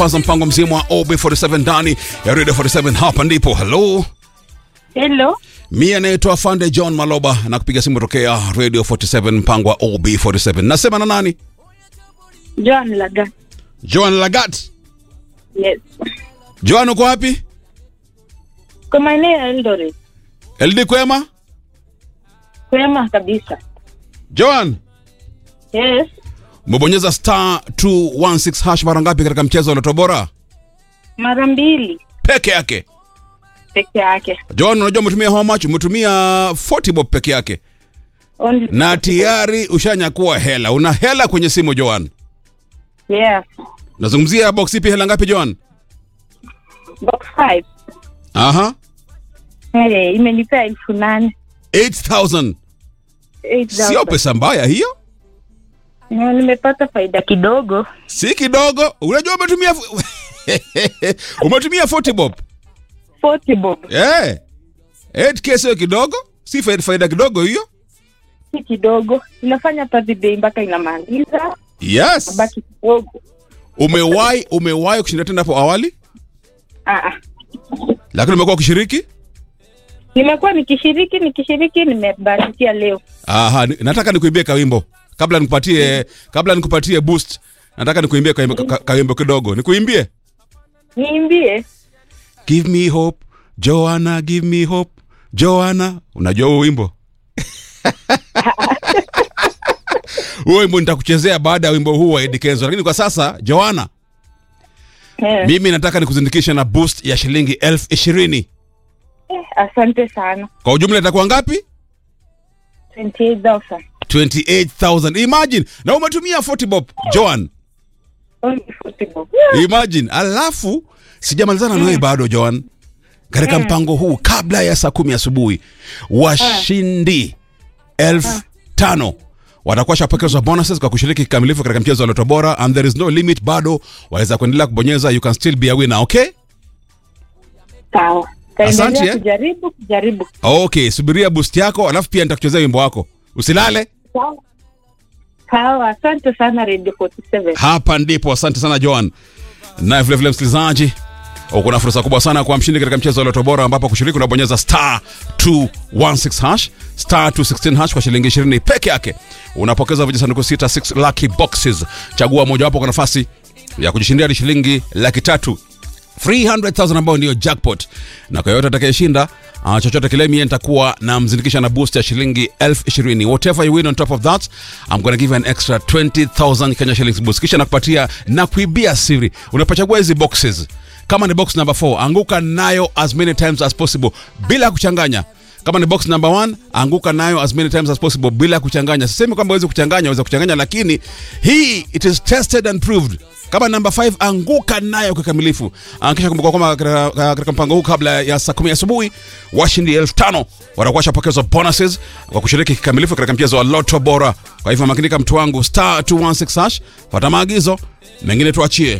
kwanza mpango mzima wa OB47 ndani ya Radio 47 hapa ndipo. Hello. Hello. Mimi anaitwa Fande John Maloba na kupiga simu tokea Radio 47 mpango wa OB47. Nasema na nani? Joan Laga. Joan Lagat. Yes. Joan uko wapi? Kwa maeneo ya Eldoret. LD kwema? Kwema kabisa. Joan, Yes. umebonyeza star 216 hash mara ngapi katika mchezo wa Loto Bora? Mara mbili Peke yake. peke yake. Joan, unajua umetumia how much? Umetumia 40 bob peke yake. Only Na tayari ushanyakua hela. Una hela kwenye simu Joan. Yes. Nazungumzia box ipi hela ngapi Joan? Box 5. Aha. Hey, imenipea elfu nane. 8000. 8,000. Sio pesa mbaya hiyo. Na nimepata faida kidogo. Si kidogo. Unajua umetumia umetumia 40 bob. 40 bob. Eh. 8k sio kidogo? Si faida, faida kidogo hiyo? Si kidogo. Inafanya birthday mpaka inamaliza. Yes. Baki kidogo. Umewahi umewahi kushinda tena hapo awali? Ah ah. Lakini umekuwa ukishiriki? Nimekuwa nikishiriki nikishiriki nimebarikia leo. Aha, ni- nataka nikuimbie kawimbo. Kabla nikupatie kabla nikupatie boost. Nataka nikuimbie kawimbo, ka- kawimbo kidogo. Nikuimbie? Niimbie. Give me hope, Joanna, give me hope. Joanna, unajua huo wimbo? Huo wimbo nitakuchezea baada ya wimbo huu wa Eddie Kenzo, lakini kwa sasa Joanna, Eh. mimi nataka nikuzindikishe na boost ya shilingi elfu ishirini. Eh, Asante sana. Kwa ujumla itakuwa ngapi? 28,000. 28,000. Imagine, na umetumia 40 bob, Joan. Only 40 bob. Imagine, alafu sijamalizana na wewe bado Joan. Katika mpango huu kabla ya saa kumi asubuhi washindi elfu tano watakuwa shapokezwa bonuses kwa kushiriki kikamilifu katika mchezo wa Loto Bora and there is no limit, bado waweza kuendelea kubonyeza, you can still be a winner, okay? Sawa. Asante, Taendelea eh. kujaribu kujaribu. Okay, subiria boost yako, alafu pia nitakuchezea wimbo wako. Usilale. Sawa. Sawa, asante sana Radio 47. Hapa ndipo. Asante sana Joan. Na vile vile msikilizaji, uko na fursa kubwa sana kwa mshindi katika mchezo wa Loto Bora, ambapo kushiriki unabonyeza star 216 hash star 216 hash kwa shilingi 20 peke yake. Unapokeza vijisanduku sita 6 lucky boxes. Chagua mojawapo kwa nafasi ya kujishindia hadi shilingi laki tatu 300,000 ambayo ndiyo jackpot, na kwa yote atakayeshinda uh, chochote kile, mie nitakuwa na mzindikisha na boost ya shilingi elfu ishirini. Whatever you win on top of that I'm gonna give you an extra 20,000 Kenya shillings boost, kisha nakupatia na kuibia siri. Unapochagua hizi boxes, kama ni box number 4 anguka nayo as many times as possible bila kuchanganya kama ni box number one anguka nayo as many times as possible bila kuchanganya. Sisemi kwamba uweze kuchanganya, uweze kuchanganya, lakini hii it is tested and proved. Kama number 5 anguka nayo kikamilifu. Ah, Kisha kumbuka kwamba katika katika mpango huu kabla ya saa 10 asubuhi washindi elfu tano watakuwa washapokezwa bonuses kwa kushiriki kikamilifu katika mchezo wa Lotto Bora. Kwa hivyo makinika, mtu wangu, star 216 hash, fuata maagizo mengine tuachie.